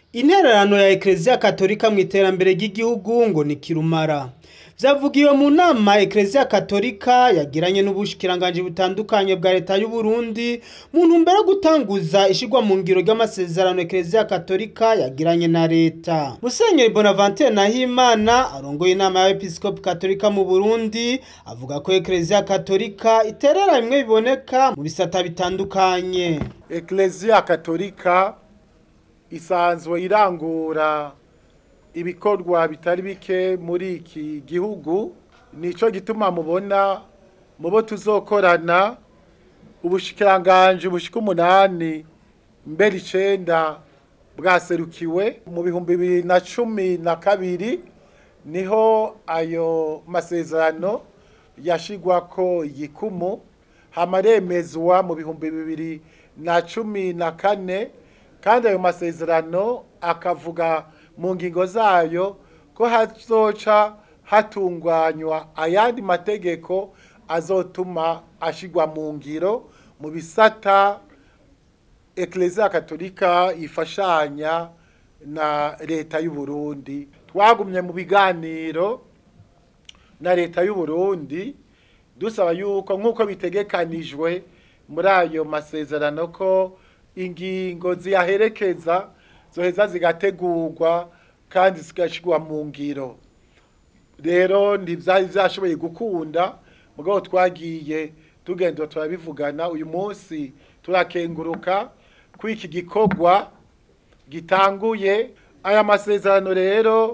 intererano ya ekereziya katolika mu iterambere ry'igihugu ngo ni kirumara vyavugiwe mu nama ekereziya katolika yagiranye n'ubushikiranganji butandukanye bwa leta y'u Burundi mu ntumbero yo gutanguza ishigwa mu ngiro ry'amasezerano ekereziya katolika yagiranye na leta musenyeri bonaventure nahimana arongoye inama y'abepiskopi katolika mu burundi avuga ko ekereziya katolika iterera bimwe biboneka mu bisata bitandukanye ekereziya katolika isanzwe irangura ibikorwa bitari bike muri iki gihugu nico gituma mubona mubo tuzokorana ubushikiranganje bushika umunani mbere icenda bwaserukiwe mu bihumbi bibiri na cumi na kabiri niho ayo masezerano yashigwako igikumu hamaremezwa mu bihumbi bibiri na cumi na kane kandi ayo masezerano akavuga mu ngingo zayo ko hazoca hatunganywa ayandi mategeko azotuma ashigwa mu ngiro mu bisata ekereziya katolika ifashanya na leta y'u Burundi twagumye mu biganiro na leta y'u Burundi dusaba yuko nk'uko bitegekanijwe muri ayo masezerano ko ingingo ziyaherekeza zoheza zigategurwa kandi zigashirwa mu ngiro rero ntivyari vyashoboye gukunda mugabo twagiye tugenda turabivugana uyu munsi turakenguruka ko iki gikorwa gitanguye aya masezerano rero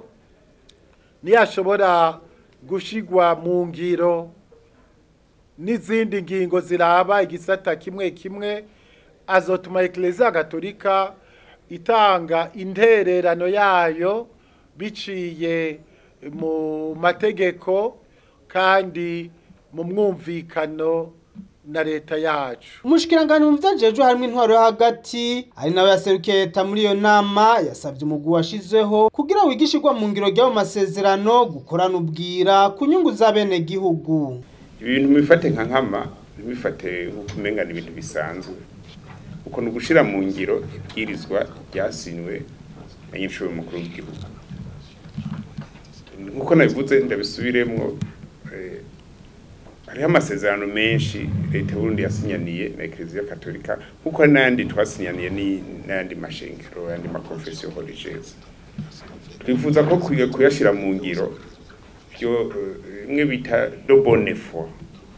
niyashobora gushigwa mu ngiro n'izindi ngingo ziraba igisata kimwe kimwe azotuma ekereziya gatolika itanga intererano yayo biciye mu mategeko kandi mu mwumvikano na leta yacu umushikiranganji mu vyajejwe harimwo intwaro yo hagati ari nawe yaserukiye leta muri iyo nama yasavye umugwi washizeho kugira wigishirwa mu ngiro ry'ayo masezerano gukorana ubwira ku nyungu z'abenegihugu ibintu mubifate nka nkama ntibifate nk'uko umenga ni ibintu bisanzwe uko ni ugushira mu ngiro ibwirizwa ryasinywe na nyinshuro mukuru w'igihugu nk'uko nabivuze ndabisubiremwo hariho amasezerano menshi leta y'uburundi yasinyaniye na ekereziya katolika nk'uko hari n'ayandi twasinyaniye n'ayandi mashengero ayandi makonfesiyo religieuse twifuza ko kuyashyira mu ngiro byo bimwe bita do bonne foi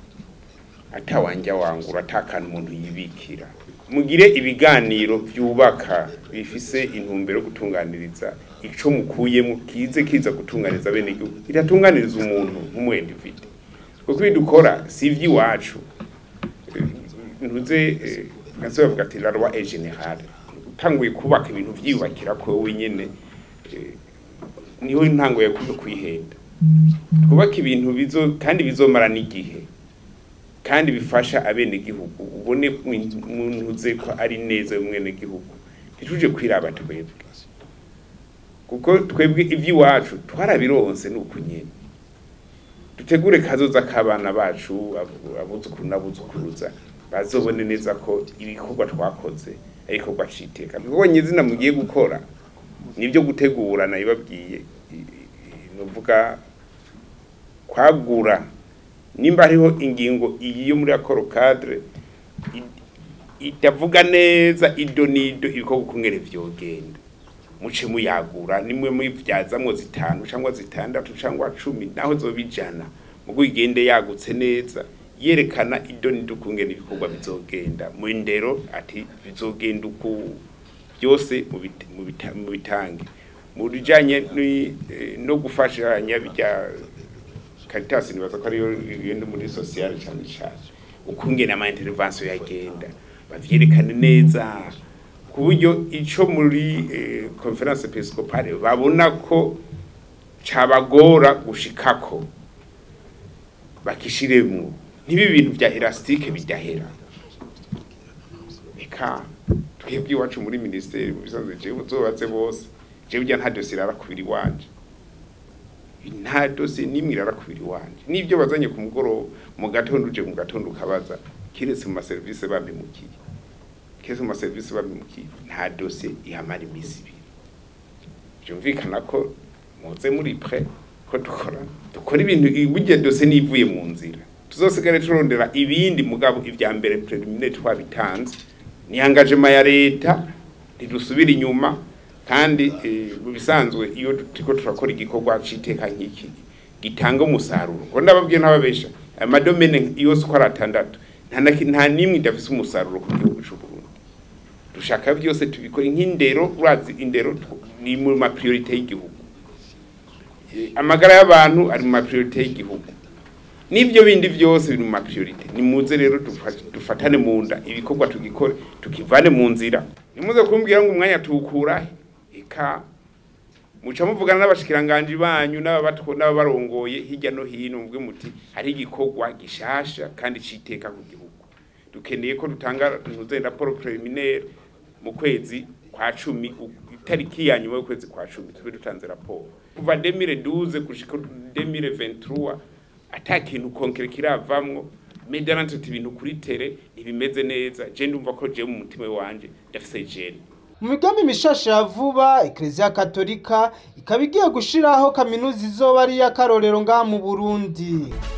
atawanja wangura atakana umuntu yibikira mugire ibiganiro byubaka bifise intumbero yo gutunganiriza ico mukuyemo kize kiza gutunganiriza bene igihugu iratunganiriza umuntu nk'umwendivide kuko ibyo dukora si iby'iwacu ntuze nkazo bavuga ati la loi est générale utanguye kubaka ibintu vyiyubakira ko wenyene niho intango yo kwihenda twubaka ibintu bizo kandi bizomara n'igihe kandi bifasha abenegihugu ubone ntuze ko ari neza y'umwenegihugu ntituje kwiraba twebwe kuko twebwe iby'iwacu twarabironse ni uku nyine dutegure kazoza k'abana bacu abuzukuru n'abuzukuruza bazobone neza ko ibikorwa twakoze ari igikorwa citeka ibikorwa nyizina mugiye gukora nibyo gutegura nabibabwiye nuvuga kwagura nimba hariho ingingo iyi yo muri akoro cadre itavuga neza ido nido ibikorwa kungere vyogenda muce muyagura nimwe muyivyazamwo zitanu cyangwa zitandatu cyangwa cumi naho zobijana mugo igende yagutse neza yerekana ido nido kungene ibikorwa bizogenda mu ndero ati bizogenda uku byose mu bitange mu bijanye no gufashanya bijya Caritas nibaza ko ariyo igenda muri social cyane cyane ukungene ama intervention yagenda bavyerekane neza ku buryo ico muri conference episcopale babona ko cabagora gushikako bakishiremwo ntibi bintu vya elastique bidahera eka twebwe iwacu muri ministeri bisanzwe jewe zobatse bose jewe ujya nta dossier arakubiri wanje nta dossier nimwe irarakubiri wanje nivyo bazanye ku mugoroba mu gatondo uje mu gatondo ukabaza kiretse mu maserivisi bampemukiye kiretse mu maserivisi bampemukiye nta dossier ihamara iminsi ibiri byumvikana ko muze muri pre ko dukora dukora ibintu burya dose nivuye mu nzira tuzosigare turondera ibindi mugabo ibya mbere preliminaire twabitanze ni engagement ya leta ntidusubira inyuma kandi mu bisanzwe iyo turiko turakora igikorwa c'iteka nk'iki gitanga umusaruro ngo ndababwiye ntababesha amadomene yose uko ari atandatu nta n'imwe idafise umusaruro ku gihugu c'u Burundi dushaka byose tubikora nk'indero urazi indero ni mu ma priorite y'igihugu amagara y'abantu ari mu ma priorite y'igihugu n'ibyo bindi byose biri mu ma priorite ni muze rero dufatane mu nda ibikorwa tugikore tukivane mu nzira nimuze kumbwira ngo umwanya tuwukurahe eka muca muvugana n'abashikiranganje banyu n'ababarongoye hirya no hino mvuge muti hari igikorwa gishasha kandi citeka ku gihugu dukeneye ko dutanga ntuze raporo preliminaire mu kwezi kwa cumi itariki ya nyuma y'ukwezi kwa cumi tube dutanze raporo kuva 2012 gushika 2023 ata kintu konkere kiravamwo medarante ibintu kuri tere ntibimeze neza je ndumva ko je mu mutima wanje ndafise jene mu migambi mishasha ya vuba ekereziya katolika ikaba igiye gushiraho kaminuza izoba ari iy'akarorero ngaha mu burundi